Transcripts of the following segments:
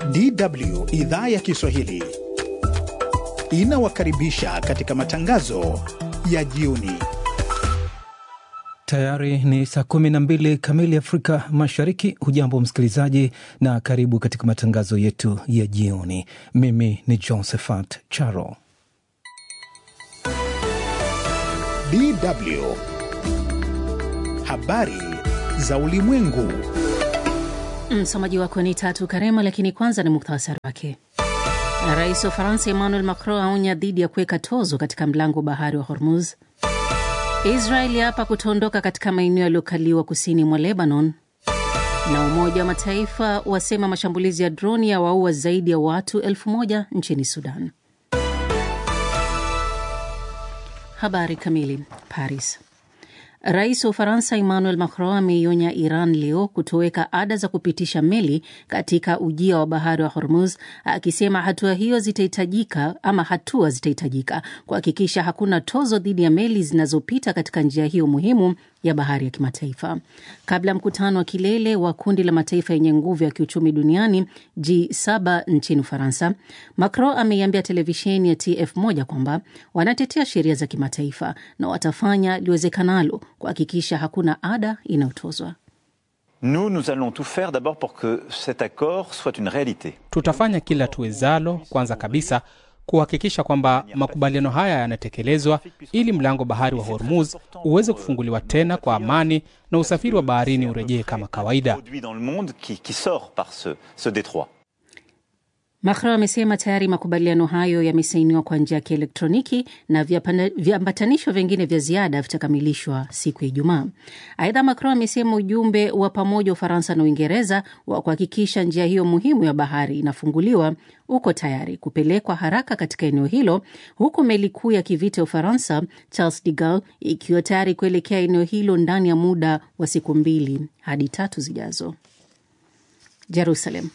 DW idhaa ya Kiswahili inawakaribisha katika matangazo ya jioni. Tayari ni saa kumi na mbili kamili Afrika Mashariki. Hujambo msikilizaji, na karibu katika matangazo yetu ya jioni. Mimi ni Josephat Charo. DW habari za ulimwengu. Msomaji wako ni Tatu Karema, lakini kwanza ni muhtasari wake. Rais wa Faransa Emmanuel Macron aonya dhidi ya kuweka tozo katika mlango wa bahari wa Hormuz. Israeli hapa kutoondoka katika maeneo yaliyokaliwa kusini mwa Lebanon, na Umoja wa Mataifa wasema mashambulizi ya droni ya waua zaidi ya watu elfu moja nchini Sudan. Habari kamili. Paris. Rais wa Ufaransa Emmanuel Macron ameionya Iran leo kutoweka ada za kupitisha meli katika ujia wa bahari wa Hormuz, akisema hatua hiyo zitahitajika ama hatua zitahitajika kuhakikisha hakuna tozo dhidi ya meli zinazopita katika njia hiyo muhimu ya bahari ya kimataifa. Kabla ya mkutano wa kilele wa kundi la mataifa yenye nguvu ya kiuchumi duniani G7 nchini Ufaransa, Macron ameiambia televisheni ya TF1 kwamba wanatetea sheria za kimataifa na watafanya liwezekanalo kuhakikisha hakuna ada inayotozwa. Nous, nous allons tout faire d'abord pour que cet accord soit une réalité. Tutafanya kila tuwezalo, kwanza kabisa kuhakikisha kwamba makubaliano haya yanatekelezwa ili mlango bahari wa Hormuz uweze kufunguliwa tena kwa amani na usafiri wa baharini urejee kama kawaida. Dans le monde qui, qui sort par ce, ce détroit. Macron amesema tayari makubaliano hayo yamesainiwa kwa njia ya kielektroniki na viambatanisho vingine vya ziada vitakamilishwa siku ya Ijumaa. Aidha, Macron amesema ujumbe wa pamoja wa Ufaransa na Uingereza wa kuhakikisha njia hiyo muhimu ya bahari inafunguliwa uko tayari kupelekwa haraka katika eneo hilo, huku meli kuu ya kivita ya Ufaransa Charles de Gaulle ikiwa tayari kuelekea eneo hilo ndani ya muda wa siku mbili hadi tatu zijazo. Jerusalem.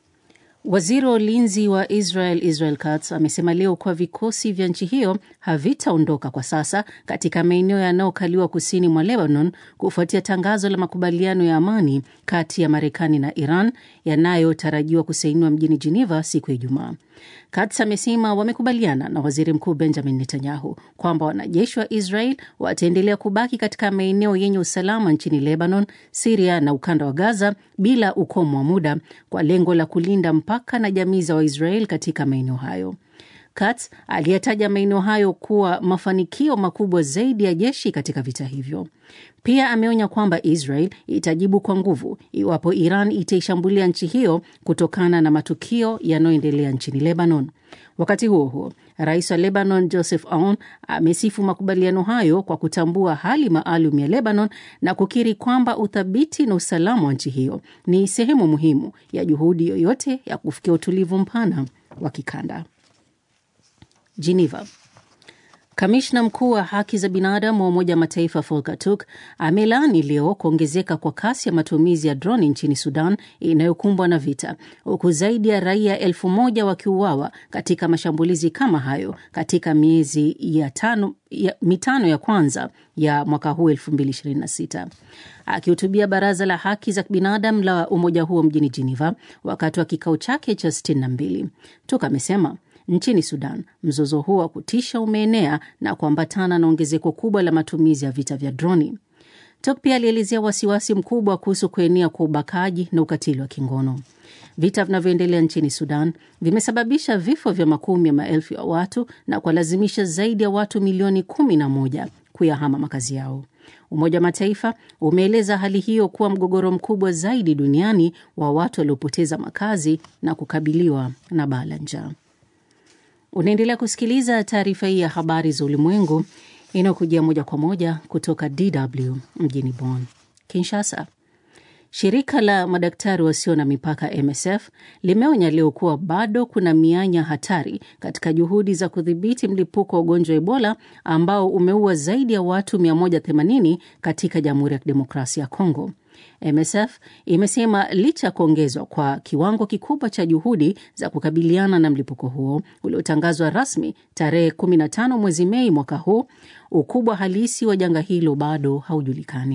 Waziri wa ulinzi wa Israel Israel Katz amesema leo kuwa vikosi vya nchi hiyo havitaondoka kwa sasa katika maeneo yanayokaliwa kusini mwa Lebanon kufuatia tangazo la makubaliano ya amani kati ya Marekani na Iran yanayotarajiwa kusainiwa mjini Geneva siku ya Ijumaa. Katz amesema wamekubaliana na waziri mkuu Benjamin Netanyahu kwamba wanajeshi wa Israel wataendelea kubaki katika maeneo yenye usalama nchini Lebanon, Siria na ukanda wa Gaza bila ukomo wa muda kwa lengo la kulinda mpaka na jamii za Waisrael katika maeneo hayo. Katz aliyetaja maeneo hayo kuwa mafanikio makubwa zaidi ya jeshi katika vita hivyo. Pia ameonya kwamba Israel itajibu kwa nguvu iwapo Iran itaishambulia nchi hiyo kutokana na matukio yanayoendelea nchini Lebanon. Wakati huo huo, rais wa Lebanon Joseph Aoun amesifu makubaliano hayo kwa kutambua hali maalum ya Lebanon na kukiri kwamba uthabiti na usalama wa nchi hiyo ni sehemu muhimu ya juhudi yoyote ya kufikia utulivu mpana wa kikanda. Geneva. Kamishna mkuu wa haki za binadamu wa Umoja wa Mataifa Volker Turk amelaani leo kuongezeka kwa kasi ya matumizi ya droni nchini Sudan inayokumbwa na vita, huku zaidi ya raia elfu moja wakiuawa katika mashambulizi kama hayo katika miezi ya tano, ya, mitano ya kwanza ya mwaka huu 2026. Akihutubia baraza la haki za binadamu la umoja huo mjini Geneva wakati wa kikao chake cha 62, Turk amesema nchini Sudan mzozo huo wa kutisha umeenea na kuambatana na ongezeko kubwa la matumizi ya vita vya droni. Tok pia alielezea wasiwasi mkubwa kuhusu kuenea kwa ubakaji na ukatili wa kingono. Vita vinavyoendelea nchini Sudan vimesababisha vifo vya makumi ya maelfu ya watu na kuwalazimisha zaidi ya watu milioni kumi na moja kuyahama makazi yao. Umoja wa Mataifa umeeleza hali hiyo kuwa mgogoro mkubwa zaidi duniani wa watu waliopoteza makazi na kukabiliwa na baa la njaa. Unaendelea kusikiliza taarifa hii ya habari za ulimwengu inayokujia moja kwa moja kutoka DW mjini Bonn. Kinshasa, shirika la madaktari wasio na mipaka MSF limeonya leo kuwa bado kuna mianya hatari katika juhudi za kudhibiti mlipuko wa ugonjwa wa Ebola ambao umeua zaidi ya watu 180 katika Jamhuri ya Kidemokrasia ya Kongo. MSF imesema licha ya kuongezwa kwa kiwango kikubwa cha juhudi za kukabiliana na mlipuko huo uliotangazwa rasmi tarehe 15 mwezi Mei mwaka huu, ukubwa halisi wa janga hilo bado haujulikani.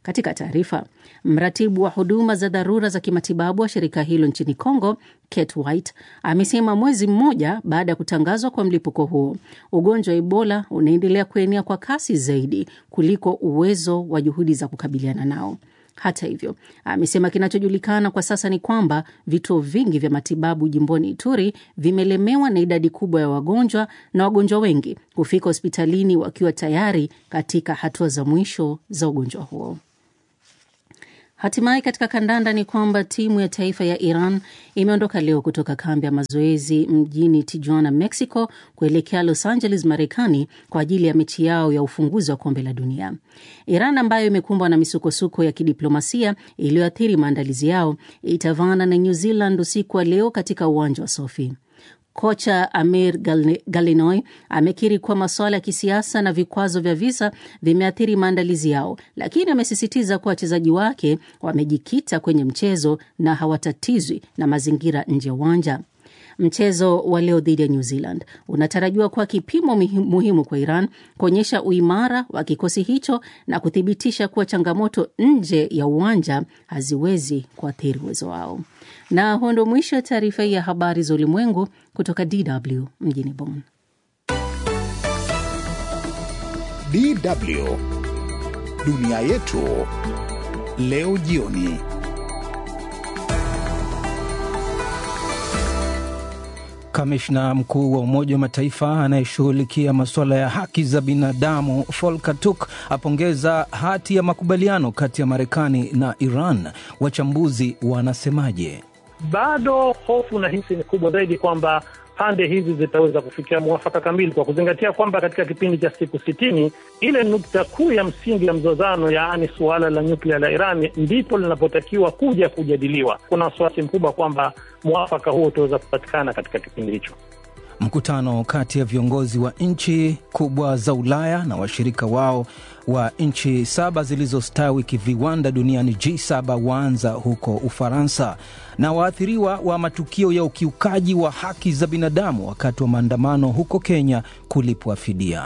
Katika taarifa, mratibu wa huduma za dharura za kimatibabu wa shirika hilo nchini Congo, Kate White, amesema mwezi mmoja baada ya kutangazwa kwa mlipuko huo, ugonjwa wa Ebola unaendelea kuenea kwa kasi zaidi kuliko uwezo wa juhudi za kukabiliana nao. Hata hivyo, amesema kinachojulikana kwa sasa ni kwamba vituo vingi vya matibabu jimboni Ituri vimelemewa na idadi kubwa ya wagonjwa na wagonjwa wengi kufika hospitalini wakiwa tayari katika hatua za mwisho za ugonjwa huo. Hatimaye katika kandanda ni kwamba timu ya taifa ya Iran imeondoka leo kutoka kambi ya mazoezi mjini Tijuana, Mexico, kuelekea Los Angeles, Marekani, kwa ajili ya mechi yao ya ufunguzi wa kombe la dunia. Iran ambayo imekumbwa na misukosuko ya kidiplomasia iliyoathiri maandalizi yao itavaana na New Zealand usiku wa leo katika uwanja wa Sofi. Kocha Amir Galinoy amekiri kuwa masuala ya kisiasa na vikwazo vya visa vimeathiri maandalizi yao, lakini amesisitiza kuwa wachezaji wake wamejikita kwenye mchezo na hawatatizwi na mazingira nje ya uwanja. Mchezo wa leo dhidi ya New Zealand unatarajiwa kuwa kipimo muhimu kwa Iran kuonyesha uimara wa kikosi hicho na kuthibitisha kuwa changamoto nje ya uwanja haziwezi kuathiri uwezo wao. Na huo ndo mwisho wa taarifa hii ya habari za ulimwengu kutoka DW mjini Bonn. DW dunia yetu leo jioni. Kamishna mkuu wa Umoja wa Mataifa anayeshughulikia masuala ya haki za binadamu Volker Turk apongeza hati ya makubaliano kati ya Marekani na Iran. Wachambuzi wanasemaje? Bado hofu na hisi ni kubwa zaidi kwamba pande hizi zitaweza kufikia mwafaka kamili, kwa kuzingatia kwamba katika kipindi cha siku sitini ile nukta kuu ya msingi ya mzozano, yaani suala la nyuklia la Iran, ndipo linapotakiwa kuja kujadiliwa. Kuna wasiwasi mkubwa kwamba mwafaka huo utaweza kupatikana katika kipindi hicho. Mkutano kati ya viongozi wa nchi kubwa za Ulaya na washirika wao wa nchi saba zilizostawi kiviwanda duniani G7 waanza huko Ufaransa. Na waathiriwa wa matukio ya ukiukaji wa haki za binadamu wakati wa maandamano huko Kenya kulipwa fidia.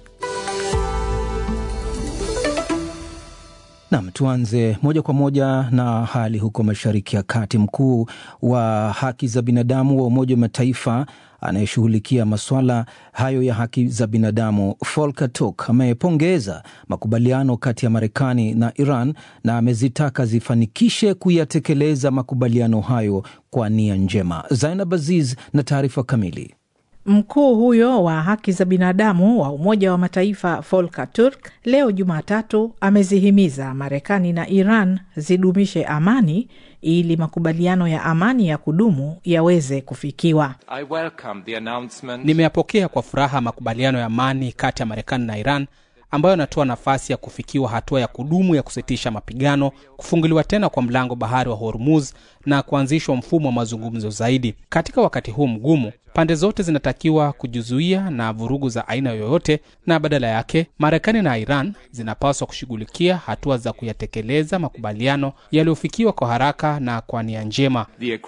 Nam, tuanze moja kwa moja na hali huko Mashariki ya Kati. Mkuu wa haki za binadamu wa Umoja wa Mataifa anayeshughulikia masuala hayo ya haki za binadamu Volker Turk amepongeza makubaliano kati ya Marekani na Iran na amezitaka zifanikishe kuyatekeleza makubaliano hayo kwa nia njema. Zainab Aziz na taarifa kamili. Mkuu huyo wa haki za binadamu wa Umoja wa Mataifa Volker Turk leo Jumatatu amezihimiza Marekani na Iran zidumishe amani ili makubaliano ya amani ya kudumu yaweze kufikiwa. Nimeyapokea kwa furaha makubaliano ya amani kati ya Marekani na Iran ambayo yanatoa nafasi ya kufikiwa hatua ya kudumu ya kusitisha mapigano, kufunguliwa tena kwa mlango bahari wa Hormuz na kuanzishwa mfumo wa mazungumzo zaidi. Katika wakati huu mgumu, pande zote zinatakiwa kujizuia na vurugu za aina yoyote, na badala yake Marekani na Iran zinapaswa kushughulikia hatua za kuyatekeleza makubaliano yaliyofikiwa kwa haraka na kwa nia njema.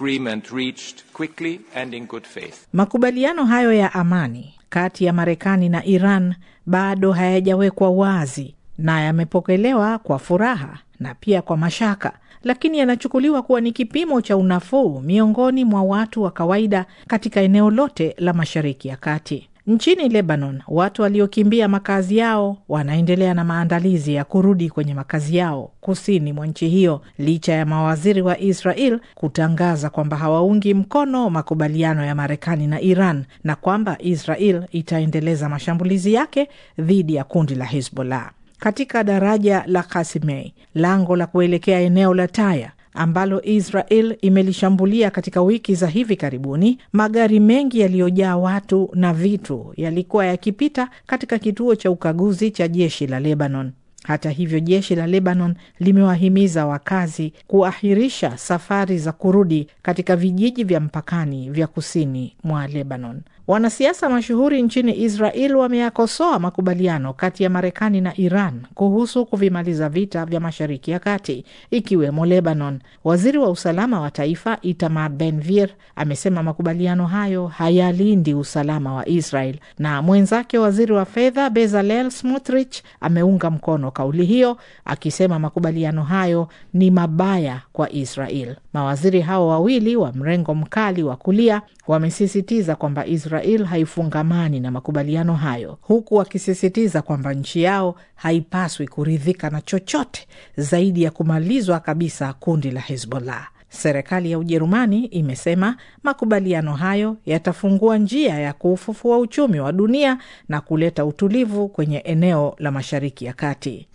Makubaliano hayo ya amani kati ya Marekani na Iran bado hayajawekwa wazi na yamepokelewa kwa furaha na pia kwa mashaka, lakini yanachukuliwa kuwa ni kipimo cha unafuu miongoni mwa watu wa kawaida katika eneo lote la Mashariki ya Kati. Nchini Lebanon, watu waliokimbia makazi yao wanaendelea na maandalizi ya kurudi kwenye makazi yao kusini mwa nchi hiyo, licha ya mawaziri wa Israel kutangaza kwamba hawaungi mkono makubaliano ya Marekani na Iran na kwamba Israel itaendeleza mashambulizi yake dhidi ya kundi la Hezbollah. Katika daraja la Kasimei, lango la kuelekea eneo la Taya ambalo Israel imelishambulia katika wiki za hivi karibuni, magari mengi yaliyojaa watu na vitu yalikuwa yakipita katika kituo cha ukaguzi cha jeshi la Lebanon. Hata hivyo, jeshi la Lebanon limewahimiza wakazi kuahirisha safari za kurudi katika vijiji vya mpakani vya kusini mwa Lebanon. Wanasiasa mashuhuri nchini Israel wameyakosoa makubaliano kati ya Marekani na Iran kuhusu kuvimaliza vita vya Mashariki ya Kati, ikiwemo Lebanon. Waziri wa usalama wa taifa Itamar Ben-Gvir amesema makubaliano hayo hayalindi usalama wa Israel, na mwenzake waziri wa fedha Bezalel Smotrich ameunga mkono kauli hiyo, akisema makubaliano hayo ni mabaya kwa Israel. Mawaziri hao wawili wa mrengo mkali wa kulia wamesisitiza kwamba Israel haifungamani na makubaliano hayo, huku wakisisitiza kwamba nchi yao haipaswi kuridhika na chochote zaidi ya kumalizwa kabisa kundi la Hezbollah. Serikali ya Ujerumani imesema makubaliano hayo yatafungua njia ya kuufufua uchumi wa dunia na kuleta utulivu kwenye eneo la Mashariki ya Kati.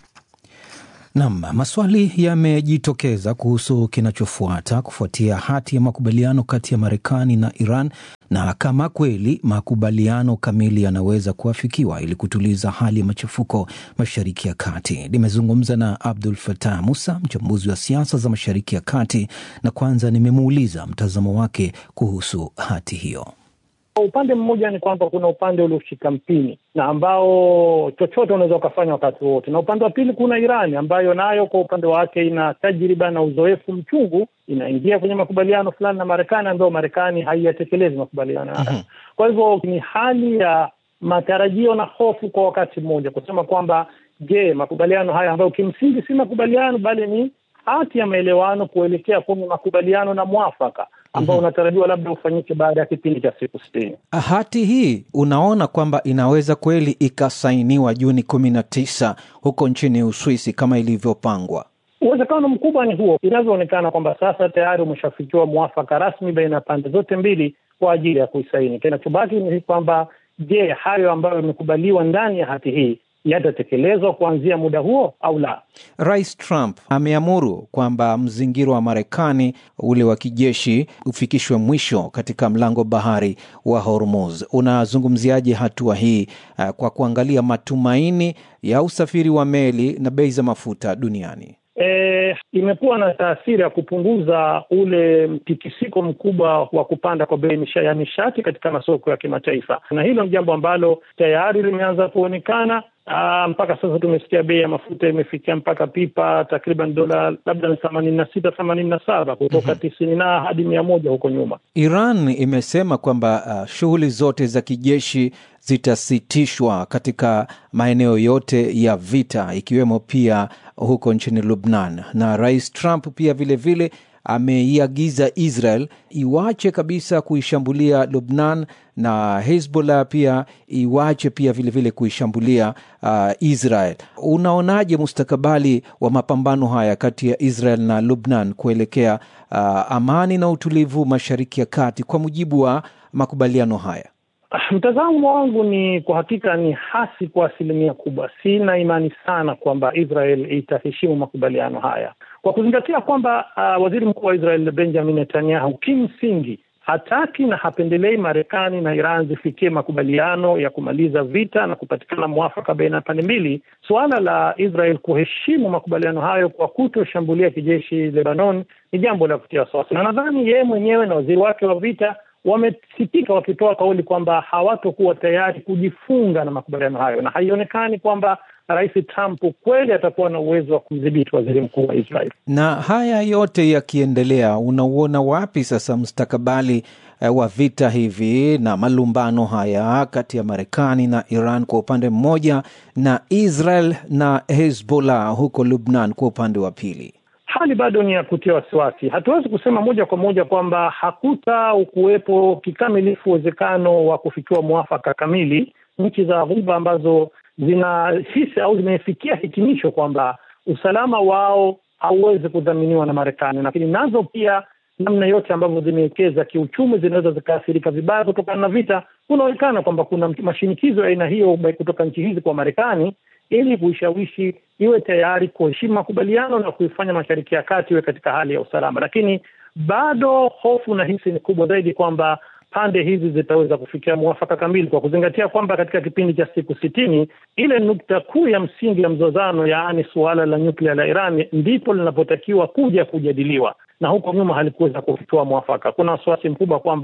Nam, maswali yamejitokeza kuhusu kinachofuata kufuatia hati ya makubaliano kati ya Marekani na Iran na kama kweli makubaliano kamili yanaweza kuafikiwa ili kutuliza hali ya machafuko Mashariki ya Kati. Nimezungumza na Abdul Fatah Musa, mchambuzi wa siasa za Mashariki ya Kati, na kwanza nimemuuliza mtazamo wake kuhusu hati hiyo. Kwa upande mmoja ni kwamba kuna upande ulioshika mpini na ambao chochote unaweza ukafanya wakati wote, na upande wa pili kuna Irani ambayo nayo kwa upande wake ina tajriba na uzoefu mchungu, inaingia kwenye makubaliano fulani na Marekani ambayo Marekani haiyatekelezi makubaliano haya. mm-hmm. Kwa hivyo ni hali ya matarajio na hofu kwa wakati mmoja, kusema kwamba je, makubaliano haya ambayo kimsingi si makubaliano bali ni hati ya maelewano kuelekea kwenye makubaliano na mwafaka ambao mm -hmm. unatarajiwa labda ufanyike baada ya kipindi cha siku sitini. Hati hii unaona kwamba inaweza kweli ikasainiwa Juni kumi na tisa huko nchini Uswisi kama ilivyopangwa? Uwezekano mkubwa ni huo. Inavyoonekana kwamba sasa tayari umeshafikiwa mwafaka rasmi baina ya pande zote mbili kwa ajili ya kuisaini. Kinachobaki ni kwamba, je, hayo ambayo yamekubaliwa ndani ya hati hii yatatekelezwa kuanzia muda huo au la? Rais Trump ameamuru kwamba mzingiro wa Marekani ule wa kijeshi ufikishwe mwisho katika mlango bahari wa Hormuz. Unazungumziaje hatua hii uh, kwa kuangalia matumaini ya usafiri wa meli na bei za mafuta duniani? E, imekuwa na taasiri ya kupunguza ule mtikisiko mkubwa wa kupanda kwa bei ya nishati katika masoko ya kimataifa, na hilo ni jambo ambalo tayari limeanza kuonekana. Aa, mpaka sasa tumesikia bei ya mafuta imefikia mpaka pipa takriban dola labda ni themanini na sita themanini na saba kutoka tisini na hadi mia moja huko nyuma. Iran imesema kwamba uh, shughuli zote za kijeshi zitasitishwa katika maeneo yote ya vita ikiwemo pia huko nchini Lubnan, na Rais Trump pia vilevile vile, ameiagiza Israel iwache kabisa kuishambulia Lubnan na Hezbollah pia iwache pia vilevile vile kuishambulia uh, Israel. Unaonaje mustakabali wa mapambano haya kati ya Israel na Lubnan kuelekea uh, amani na utulivu Mashariki ya Kati kwa mujibu wa makubaliano haya? Mtazamo wangu ni kwa hakika ni hasi kwa asilimia kubwa. Sina imani sana kwamba Israel itaheshimu makubaliano haya kwa kuzingatia kwamba uh, waziri mkuu wa Israel Benjamin Netanyahu kimsingi hataki na hapendelei Marekani na Iran zifikie makubaliano ya kumaliza vita na kupatikana mwafaka baina ya pande mbili. Suala la Israel kuheshimu makubaliano hayo kwa kutoshambulia kijeshi Lebanon ni jambo la kutia wasiwasi, na nadhani yeye mwenyewe na waziri wake wa vita wamesikika wakitoa kauli kwamba hawatokuwa tayari kujifunga na makubaliano hayo, na haionekani kwamba Rais Trump kweli atakuwa na uwezo wa kumdhibiti waziri mkuu wa Israel. Na haya yote yakiendelea, unauona wapi sasa mustakabali eh, wa vita hivi na malumbano haya kati ya Marekani na Iran kwa upande mmoja na Israel na Hezbollah huko Lubnan kwa upande wa pili? Hali bado ni ya kutia wasiwasi. Hatuwezi kusema moja kwa moja kwamba hakuta kuwepo kikamilifu uwezekano wa kufikiwa mwafaka kamili. Nchi za Ghuba ambazo zinahisi au zimefikia hitimisho kwamba usalama wao hauwezi kudhaminiwa na Marekani, lakini nazo pia namna yote ambavyo zimewekeza kiuchumi zinaweza zikaathirika vibaya kutokana na vita. Kunaonekana kwamba kuna mashinikizo ya aina hiyo kutoka nchi hizi kwa Marekani ili kuishawishi iwe tayari kuheshimu makubaliano na kuifanya Mashariki ya Kati iwe katika hali ya usalama, lakini bado hofu na hisi ni kubwa zaidi kwamba pande hizi zitaweza kufikia mwafaka kamili, kwa kuzingatia kwamba katika kipindi cha siku sitini ile nukta kuu ya msingi ya mzozano, yaani suala la nyuklia la Iran, ndipo linapotakiwa kuja kujadiliwa, na huko nyuma halikuweza kufikiwa mwafaka. Kuna wasiwasi mkubwa kwamba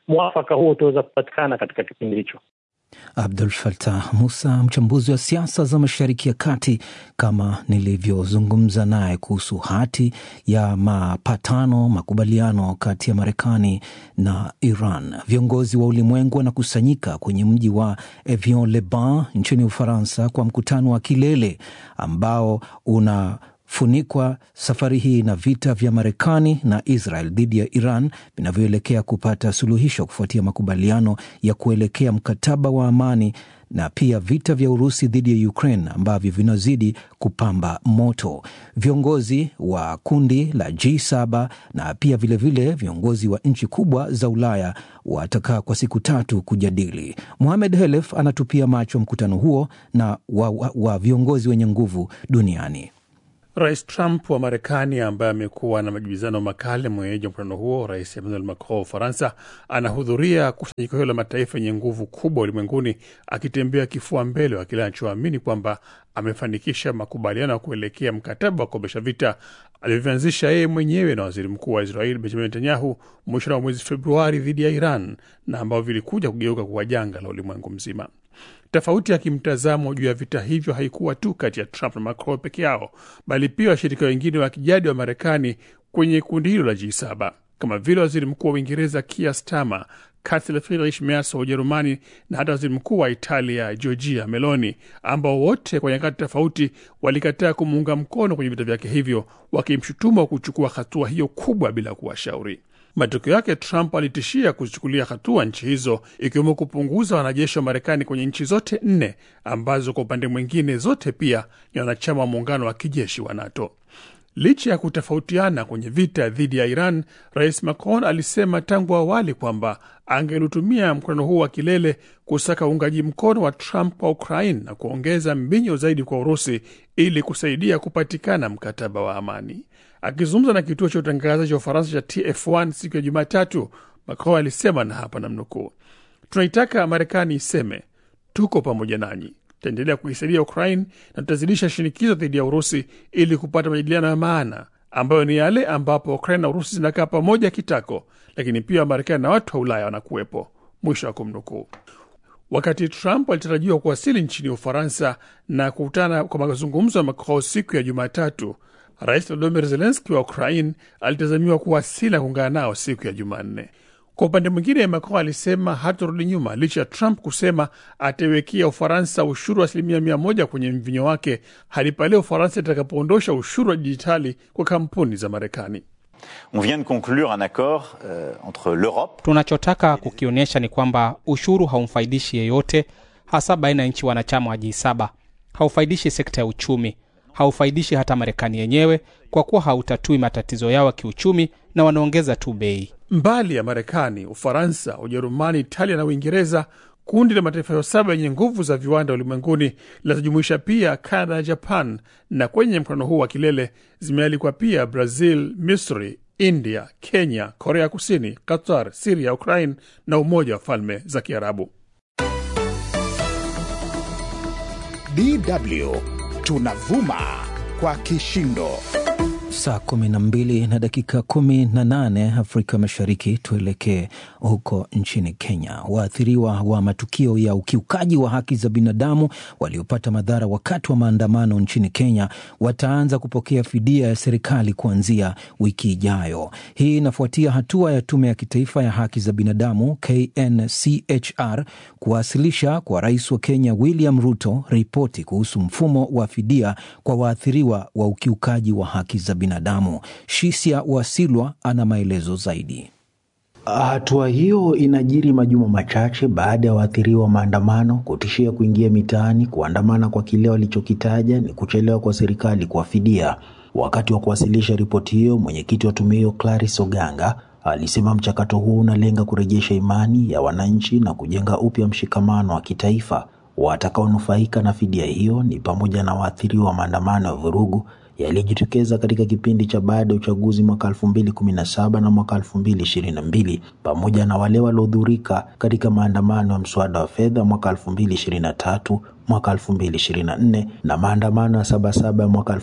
mwafaka huo utaweza kupatikana katika kipindi hicho. Abdul Fatah Musa, mchambuzi wa siasa za Mashariki ya Kati, kama nilivyozungumza naye kuhusu hati ya mapatano, makubaliano kati ya Marekani na Iran. Viongozi wa ulimwengu wanakusanyika kwenye mji wa Evian-le-Bain nchini Ufaransa kwa mkutano wa kilele ambao una funikwa safari hii na vita vya Marekani na Israel dhidi ya Iran vinavyoelekea kupata suluhisho kufuatia makubaliano ya kuelekea mkataba wa amani na pia vita vya Urusi dhidi ya Ukraine ambavyo vinazidi kupamba moto. Viongozi wa kundi la G7 na pia vilevile vile viongozi wa nchi kubwa za Ulaya watakaa kwa siku tatu kujadili. Mohamed Helef anatupia macho mkutano huo na wa, wa, wa viongozi wenye nguvu duniani. Rais Trump wa Marekani, ambaye amekuwa na majibizano makali mwenyeji wa mkutano huo, Rais Emmanuel Macron wa Ufaransa, anahudhuria kusanyiko hilo la mataifa yenye nguvu kubwa ulimwenguni, akitembea kifua mbele wa kile anachoamini kwamba amefanikisha makubaliano ya kuelekea mkataba wa kukomesha vita alivyoanzisha yeye mwenyewe na waziri mkuu wa Israeli Benjamin Netanyahu mwishoni wa mwezi Februari dhidi ya Iran na ambavyo vilikuja kugeuka kuwa janga la ulimwengu mzima. Tofauti ya kimtazamo juu ya vita hivyo haikuwa tu kati ya Trump na Macron peke yao, bali pia washirika wengine wa kijadi wa Marekani kwenye kundi hilo la G7 kama vile waziri mkuu wa Uingereza Keir Starmer, Kansela Friedrich Merz wa Ujerumani na hata waziri mkuu wa Italia Giorgia Meloni, ambao wote kwa nyakati tofauti walikataa kumuunga mkono kwenye vita vyake hivyo, wakimshutuma wa kuchukua hatua hiyo kubwa bila kuwashauri. Matokeo yake Trump alitishia kuzichukulia hatua nchi hizo ikiwemo kupunguza wanajeshi wa Marekani kwenye nchi zote nne ambazo kwa upande mwingine zote pia ni wanachama wa muungano wa kijeshi wa NATO. Licha ya kutofautiana kwenye vita dhidi ya Iran, Rais Macron alisema tangu awali kwamba angelitumia mkutano huu wa kilele kusaka uungaji mkono wa Trump kwa Ukraine na kuongeza mbinyo zaidi kwa Urusi ili kusaidia kupatikana mkataba wa amani. Akizungumza na kituo cha utangazaji wa Ufaransa cha TF1 siku ya Jumatatu, Macron alisema, na hapa namnukuu, tunaitaka Marekani iseme tuko pamoja nanyi, tutaendelea kuisaidia Ukraine na tutazidisha shinikizo dhidi ya Urusi ili kupata majadiliano ya maana ambayo ni yale ambapo Ukraine na Urusi zinakaa pamoja kitako, lakini pia Marekani na watu wa Ulaya wanakuwepo, mwisho wa kumnukuu. Wakati Trump alitarajiwa kuwasili nchini Ufaransa na kukutana kwa mazungumzo ya Macron siku ya Jumatatu, Rais Volodymyr Zelenski wa Ukraine alitazamiwa kuwasili na kuungana nao siku ya Jumanne. Kwa upande mwingine, Macron alisema hatarudi nyuma licha ya Trump kusema ataiwekea Ufaransa ushuru wa asilimia mia moja kwenye mvinyo wake hadi pale Ufaransa itakapoondosha ushuru wa dijitali kwa kampuni za Marekani. On vient de conclure un accord euh, entre l'Europe. Tunachotaka kukionyesha ni kwamba ushuru haumfaidishi yeyote, hasa baina ya nchi wanachama wa G7. Haufaidishi sekta ya uchumi, haufaidishi hata Marekani yenyewe, kwa kuwa hautatui matatizo yao ya kiuchumi na wanaongeza tu bei. Mbali ya Marekani, Ufaransa, Ujerumani, Italia na Uingereza, kundi la mataifa hayo saba yenye nguvu za viwanda ulimwenguni linazojumuisha pia Canada na Japan, na kwenye mkutano huu wa kilele zimealikwa pia Brazil, Misri, India, Kenya, Korea Kusini, Qatar, Siria, Ukraine na Umoja wa Falme za Kiarabu. DW tunavuma kwa kishindo. Saa kumi na mbili na dakika kumi na nane Afrika Mashariki. Tuelekee huko nchini Kenya. Waathiriwa wa matukio ya ukiukaji wa haki za binadamu waliopata madhara wakati wa maandamano nchini Kenya wataanza kupokea fidia ya serikali kuanzia wiki ijayo. Hii inafuatia hatua ya Tume ya Kitaifa ya Haki za Binadamu KNCHR kuwasilisha kwa rais wa Kenya William Ruto ripoti kuhusu mfumo wa fidia kwa waathiriwa wa ukiukaji wa haki za binadamu. Shisia Wasilwa ana maelezo zaidi. Hatua hiyo inajiri majuma machache baada ya waathiriwa wa maandamano kutishia kuingia mitaani kuandamana kwa kile walichokitaja ni kuchelewa kwa serikali kuwafidia. Wakati wa kuwasilisha ripoti hiyo, mwenyekiti wa tume hiyo Clarice Oganga alisema mchakato huu unalenga kurejesha imani ya wananchi na kujenga upya mshikamano wa kitaifa. Watakaonufaika na fidia hiyo ni pamoja na waathiriwa wa maandamano ya vurugu yalijitokeza katika kipindi cha baada ya uchaguzi mwaka 2017 na mwaka 2022 pamoja na wale waliodhurika katika maandamano ya mswada wa fedha mwaka 2023 mwaka 2024 na maandamano ya Sabasaba ya mwaka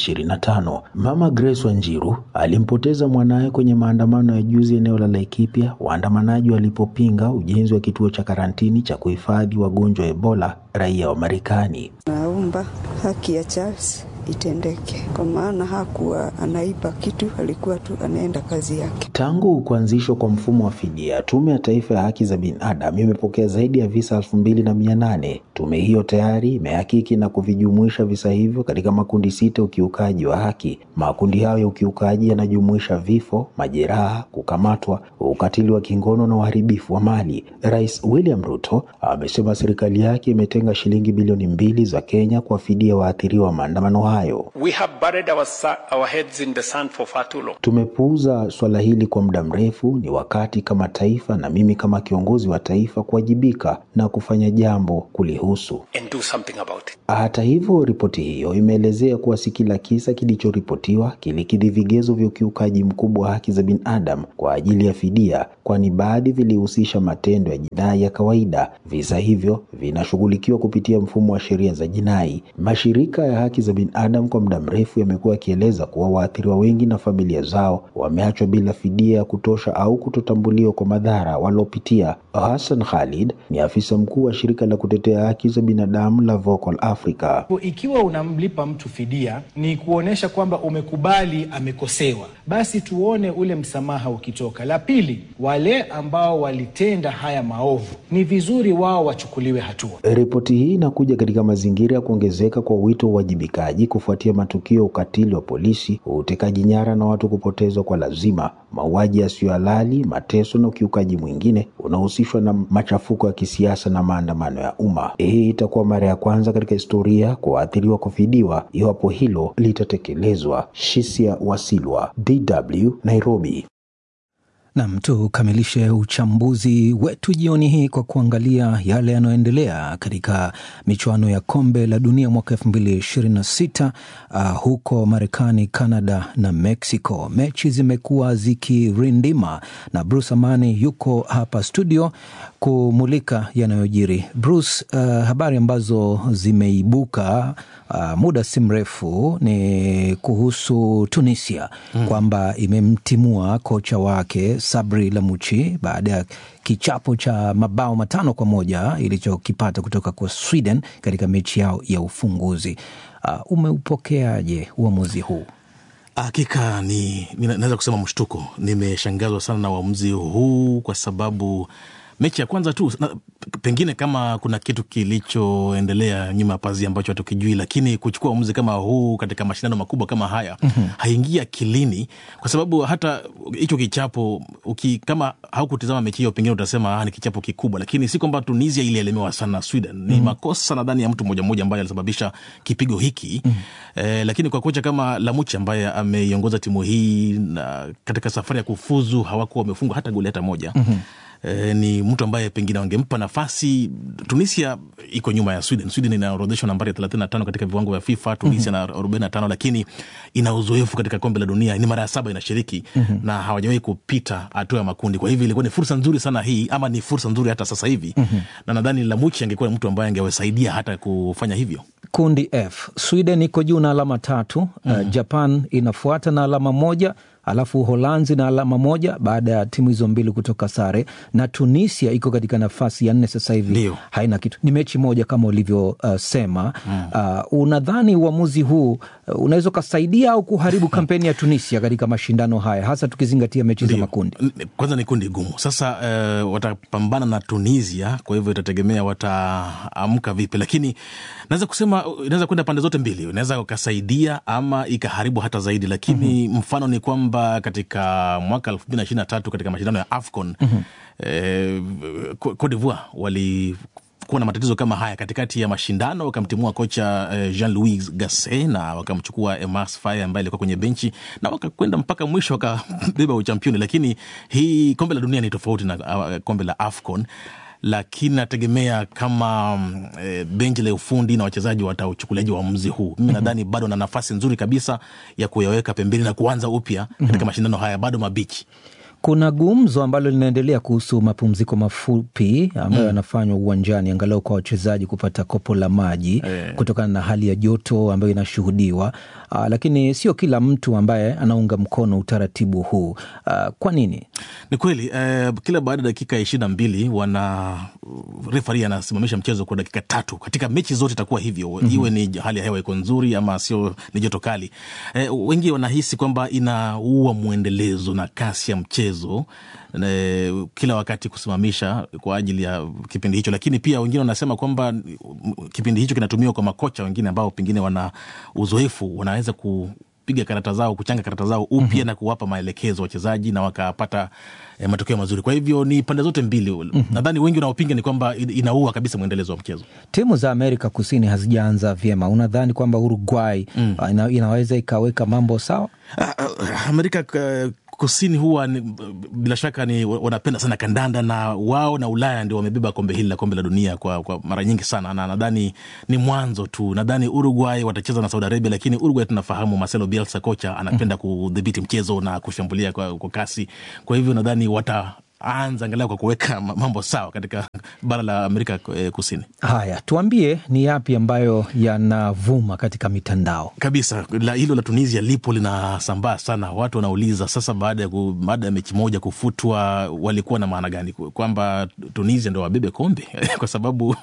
2025. Mama Grace Wanjiru alimpoteza mwanaye kwenye maandamano ya juzi eneo la Laikipia, waandamanaji walipopinga ujenzi wa kituo cha karantini cha kuhifadhi wagonjwa wa Ebola raia wa Marekani. Naomba haki ya Charles itendeke kwa maana hakuwa anaiba kitu, alikuwa tu anaenda kazi yake. Tangu kuanzishwa kwa mfumo wa fidia, Tume ya Taifa ya Haki za Binadamu imepokea zaidi ya visa elfu mbili na mia nane. Tume hiyo tayari imehakiki na kuvijumuisha visa hivyo katika makundi sita ya ukiukaji wa haki. Makundi hayo ya ukiukaji yanajumuisha vifo, majeraha, kukamatwa, ukatili wa kingono na uharibifu wa mali. Rais William Ruto amesema serikali yake imetenga shilingi bilioni mbili za Kenya kuwafidia waathiriwa wa maandamano hayo. We have buried our, our heads in the sand for far too long. Tumepuuza swala hili kwa muda mrefu. Ni wakati kama taifa na mimi kama kiongozi wa taifa kuwajibika na kufanya jambo kulihusu. And do something about it. Hata hivyo, ripoti hiyo imeelezea kuwa si kila kisa kilichoripotiwa kilikidhi vigezo vya ukiukaji mkubwa wa haki za binadamu kwa ajili ya fidia, kwani baadhi vilihusisha matendo ya jinai ya kawaida. Visa hivyo vinashughulikiwa kupitia mfumo wa sheria za jinai. Mashirika ya haki za binadamu Adam kwa muda mrefu yamekuwa yakieleza kuwa waathiriwa wengi na familia zao wameachwa bila fidia ya kutosha au kutotambuliwa kwa madhara waliopitia. Hassan Khalid ni afisa mkuu wa shirika la kutetea haki za binadamu la Vocal Africa. Ikiwa unamlipa mtu fidia, ni kuonyesha kwamba umekubali amekosewa, basi tuone ule msamaha ukitoka. La pili, wale ambao walitenda haya maovu, ni vizuri wao wachukuliwe hatua. Ripoti hii inakuja katika mazingira ya kuongezeka kwa wito wa uwajibikaji kufuatia matukio ya ukatili wa polisi, utekaji nyara na watu kupotezwa kwa lazima, mauaji yasiyo halali, mateso na ukiukaji mwingine unaohusishwa na machafuko ya kisiasa na maandamano ya umma. Hii itakuwa mara ya kwanza katika historia kwa waathiriwa kufidiwa iwapo hilo litatekelezwa. Shisia Wasilwa, DW, Nairobi. Nam, tukamilishe uchambuzi wetu jioni hii kwa kuangalia yale yanayoendelea katika michuano ya kombe la dunia mwaka elfu mbili ishirini na sita uh, huko Marekani, Canada na Mexico. Mechi zimekuwa zikirindima na Bruce Amani yuko hapa studio kumulika yanayojiri. Bruce, uh, habari ambazo zimeibuka uh, muda si mrefu ni kuhusu Tunisia mm, kwamba imemtimua kocha wake Sabri Lamuchi baada ya kichapo cha mabao matano kwa moja ilichokipata kutoka kwa Sweden katika mechi yao ya ufunguzi. Uh, umeupokeaje uamuzi huu? Hakika ni naweza kusema mshtuko. Nimeshangazwa sana na uamuzi huu kwa sababu mechi ya kwanza tu na, pengine kama kuna kitu kilichoendelea nyuma ya pazia ambacho hatukijui, lakini kuchukua uamuzi kama huu katika mashindano makubwa kama haya mm-hmm. haingia akilini, kwa sababu hata hicho kichapo uki, kama haukutizama mechi hiyo pengine utasema ah, ni kichapo kikubwa, lakini si kwamba Tunisia ilielemewa sana na Sweden. Ni mm-hmm. makosa nadhani ya mtu mmoja mmoja ambaye alisababisha kipigo hiki mm-hmm. eh, lakini kwa kocha kama Lamuchi ambaye ameiongoza timu hii na katika safari ya kufuzu hawakuwa wamefungwa hata goli hata moja mm-hmm. E, ni mtu ambaye pengine wangempa nafasi. Tunisia iko nyuma ya Sweden. Sweden inaorodheshwa nambari ya thelathini na tano katika viwango vya FIFA, Tunisia na mm-hmm. arobaini na tano lakini ina uzoefu katika kombe la dunia, ni mara ya saba inashiriki mm-hmm. na hawajawahi kupita hatua ya makundi. Kwa hivyo ilikuwa ni fursa nzuri sana hii, ama ni fursa nzuri hata sasa hivi mm-hmm. na nadhani Lamuchi angekuwa mtu ambaye angewasaidia hata kufanya hivyo. Kundi F, Sweden iko juu na alama tatu mm-hmm. uh, Japan inafuata na alama moja alafu Uholanzi na alama moja baada ya timu hizo mbili kutoka sare, na Tunisia iko katika nafasi ya nne sasa hivi, haina kitu, ni mechi moja kama ulivyosema. Uh, mm. uh, unadhani uamuzi huu uh, unaweza ukasaidia au kuharibu kampeni ya Tunisia katika mashindano haya, hasa tukizingatia mechi za makundi? Kwanza ni kundi gumu. Sasa uh, watapambana na Tunisia, kwa hivyo itategemea wataamka vipi, lakini naweza kusema inaweza kwenda pande zote mbili, inaweza ukasaidia ama ikaharibu hata zaidi, lakini mm-hmm. mfano ni kwamba katika mwaka elfu mbili na ishirini na tatu katika mashindano ya AFCON mm-hmm. eh, Cote d'Ivoire wali kuwa na matatizo kama haya katikati ya mashindano, wakamtimua kocha eh, Jean Louis Gasset na wakamchukua Emas Faye ambaye alikuwa kwenye benchi na wakakwenda mpaka mwisho wakabeba uchampioni. Lakini hii kombe la dunia ni tofauti na uh, kombe la AFCON lakini nategemea kama mm, e, benchi la ufundi na wachezaji watauchukuliaji uamuzi huu. Mimi nadhani bado na nafasi nzuri kabisa ya kuyaweka pembeni na kuanza upya katika mashindano haya, bado mabichi. Kuna gumzo ambalo linaendelea kuhusu mapumziko mafupi ambayo yanafanywa uwanjani angalau kwa wachezaji kupata kopo la maji Eh. kutokana na hali ya joto ambayo inashuhudiwa. Aa, lakini sio kila mtu ambaye anaunga mkono utaratibu huu. Aa, kwa nini? Ni kweli eh, kila baada ya dakika ishirini na mbili wana refari anasimamisha mchezo kwa dakika tatu. Katika mechi zote itakuwa hivyo, Mhm. iwe ni hali ya hewa iko nzuri ama sio, ni joto kali. Eh, wengi wanahisi kwamba inaua mwendelezo na kasi ya mchezo eh, kila wakati kusimamisha kwa ajili ya kipindi hicho, lakini pia wengine wanasema kwamba mm, kipindi hicho kinatumiwa kwa makocha wengine ambao pengine wana uzoefu, wanaweza ku piga karata zao kuchanga karata zao upya na kuwapa maelekezo wachezaji na wakapata eh, matokeo mazuri. Kwa hivyo ni pande zote mbili. Nadhani wengi wanaopinga ni kwamba in- inaua kabisa mwendelezo wa mchezo. Timu za Amerika Kusini hazijaanza vyema. Unadhani kwamba Uruguay aa, ina, inaweza ikaweka mambo sawa? Ah, ah, Amerika eh, Kusini huwa ni, bila shaka ni wanapenda sana kandanda na wao na Ulaya ndio wamebeba kombe hili la kombe la dunia kwa, kwa mara nyingi sana, na nadhani ni mwanzo tu. Nadhani Uruguay watacheza na Saudi Arabia, lakini Uruguay tunafahamu Marcelo Bielsa kocha anapenda kudhibiti mchezo na kushambulia kwa, kwa kasi. Kwa hivyo nadhani wataanza angalau kwa kuweka ma- mambo sawa katika bara la Amerika eh, Kusini. Haya, tuambie ni yapi ambayo yanavuma katika mitandao? kabisa la, hilo la Tunisia lipo linasambaa sana. Watu wanauliza sasa, baada ya ku- baada ya mechi moja kufutwa, walikuwa na maana gani? Ku- Kwamba Tunisia ndo wabebe kombe kwa sababu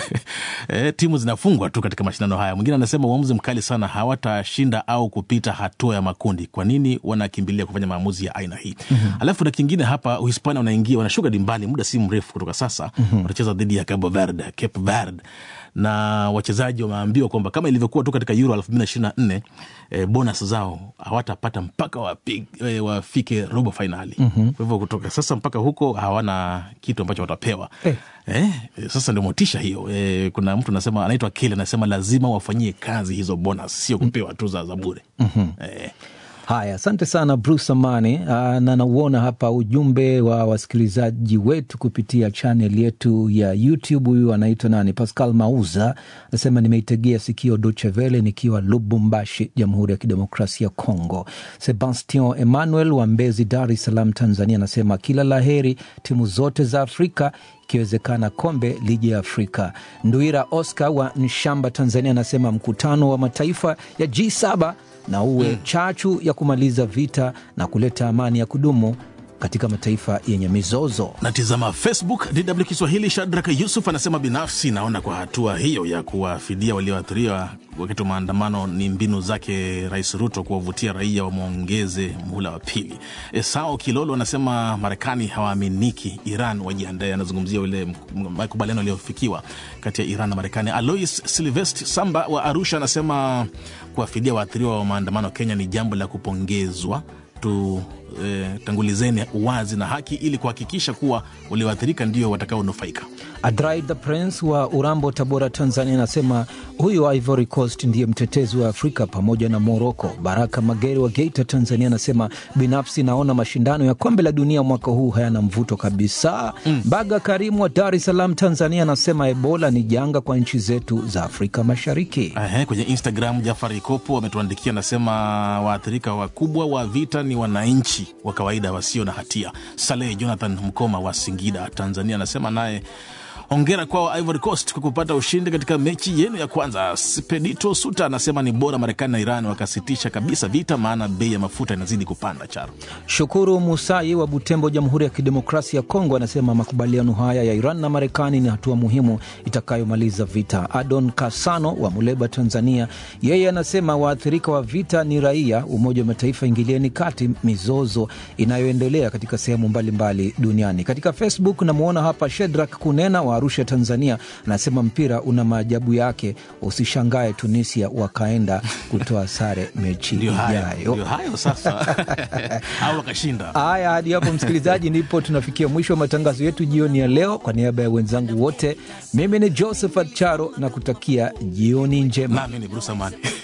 eh, timu zinafungwa tu katika mashindano haya. Mwingine anasema uamuzi mkali sana, hawatashinda au kupita hatua ya makundi. Kwa nini wanakimbilia kufanya maamuzi ya aina hii? Alafu na kingine hapa, Uhispania wanaingia wanashuka dimbani muda si mrefu kutoka sasa, watacheza dhidi ya Cabo Verde, Cape Verde na wachezaji wameambiwa kwamba kama ilivyokuwa tu katika Euro elfu mbili na ishirini na nne eh, bonus zao hawatapata mpaka wapig, eh, wafike robo fainali. Mhm. Kwa hivyo kutoka sasa mpaka huko hawana kitu ambacho watapewa. Eh. Eh, sasa ndio motisha hiyo. Eh, kuna mtu anasema anaitwa Kele anasema lazima wafanyie kazi hizo bonus, sio kupewa tu za za bure. Mhm. Eh. Haya, asante sana Bruce Amani. Aa, na nauona hapa ujumbe wa wasikilizaji wetu kupitia chanel yetu ya YouTube. Huyu anaitwa nani? Pascal Mauza anasema nimeitegea sikio Deutsche Welle nikiwa Lubumbashi, Jamhuri ya Kidemokrasia ya Kongo. Sebastian Emmanuel wa Mbezi, Dar es Salaam, Tanzania anasema kila la heri timu zote za Afrika ikiwezekana kombe lije ya Afrika. Nduira Oscar wa Nshamba, Tanzania anasema mkutano wa mataifa ya G7 na uwe chachu ya kumaliza vita na kuleta amani ya kudumu katika mataifa yenye mizozo. Natizama Facebook DW Kiswahili. Shadrack Yusuf anasema binafsi naona kwa hatua hiyo ya kuwafidia walioathiriwa wakati wa maandamano ni mbinu zake Rais Ruto kuwavutia raia wamwongeze muhula wa pili. Esau Kilolo anasema Marekani hawaaminiki, Iran wajiandae. Anazungumzia ule m- makubaliano yaliyofikiwa kati ya Iran na Marekani. Alois Silvest Samba wa Arusha anasema kuwafidia waathiriwa wa maandamano Kenya ni jambo la kupongezwa tu eh, tangulizeni uwazi na haki ili kuhakikisha kuwa walioathirika ndio watakaonufaika. Adrai the Prince wa Urambo, Tabora, Tanzania anasema huyu wa Ivory Coast ndiye mtetezi wa Afrika pamoja na Moroko. Baraka Magere wa Geita, Tanzania anasema binafsi naona mashindano ya kombe la dunia mwaka huu hayana mvuto kabisa. Baga Karimu wa Dar es Salaam, Tanzania anasema Ebola ni janga kwa nchi zetu za Afrika Mashariki. Ehe, kwenye Instagram Jafari Kopo ametuandikia anasema waathirika wakubwa wa vita ni wananchi wa kawaida wasio na hatia. Saleh Jonathan Mkoma wa Singida, Tanzania anasema naye hongera kwao Ivory Coast kwa kupata ushindi katika mechi yenu ya kwanza. Spedito Suta anasema ni bora Marekani na Iran wakasitisha kabisa vita, maana bei ya mafuta inazidi kupanda. Charo Shukuru Musai wa Butembo, Jamhuri ya Kidemokrasia ya Kongo, anasema makubaliano haya ya Iran na Marekani ni hatua muhimu itakayomaliza vita. Adon Kasano wa Muleba, Tanzania, yeye anasema waathirika wa vita ni raia. Umoja wa Mataifa ingilieni kati mizozo inayoendelea katika sehemu mbalimbali duniani. Katika Facebook namwona hapa Shedrak Kunena wa Arusha, Tanzania, anasema mpira una maajabu yake, usishangae Tunisia wakaenda kutoa sare mechi ndio hayo, ijayo. ndio hayo sasa au wakashinda. Haya, hadi hapo msikilizaji, ndipo tunafikia mwisho wa matangazo yetu jioni ya leo. Kwa niaba ya wenzangu wote, mimi ni Josephat Charo na kutakia jioni njema. Nami ni Bruce Amani.